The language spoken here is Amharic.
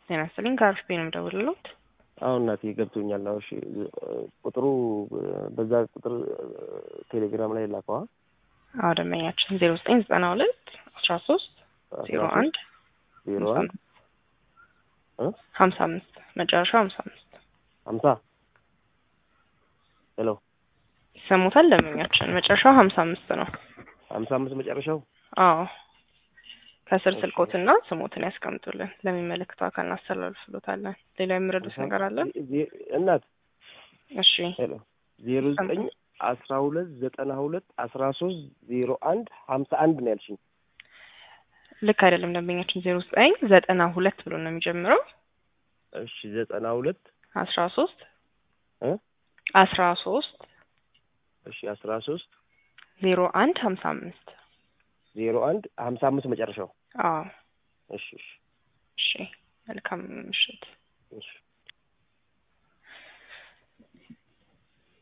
ጤና ይስጥልኝ ከአርፍቤ ነው የምደውልልዎት። አሁን እናቴ ገብቶኛል። አዎ እሺ፣ ቁጥሩ በዛ ቁጥር ቴሌግራም ላይ ላከዋ። አዎ ደንበኛችን ዜሮ ዘጠኝ ዘጠና ሁለት አስራ ሶስት ዜሮ አንድ ዜሮ አንድ ሀምሳ አምስት መጨረሻው ሀምሳ አምስት ሀምሳ ሄሎ ይሰሙታል ደንበኛችን መጨረሻው ሀምሳ አምስት ነው። ሀምሳ አምስት መጨረሻው አዎ ከስር ስልኮትና ስሞትን ያስቀምጡልን ለሚመለከተው አካል እናስተላልፍሎታለን። ሌላ የሚረዱት ነገር አለ? እናት እሺ ሄሎ ዜሮ ዘጠኝ አስራ ሁለት ዘጠና ሁለት አስራ ሶስት ዜሮ አንድ ሀምሳ አንድ ነው ያልሽኝ። ልክ አይደለም ደንበኛችን ዜሮ ዘጠኝ ዘጠና ሁለት ብሎ ነው የሚጀምረው እሺ ዘጠና ሁለት አስራ ሶስት እ አስራ ሶስት እሺ አስራ ሶስት ዜሮ አንድ ሀምሳ አምስት ዜሮ አንድ ሀምሳ አምስት መጨረሻው አዎ እሺ እሺ እሺ መልካም ምሽት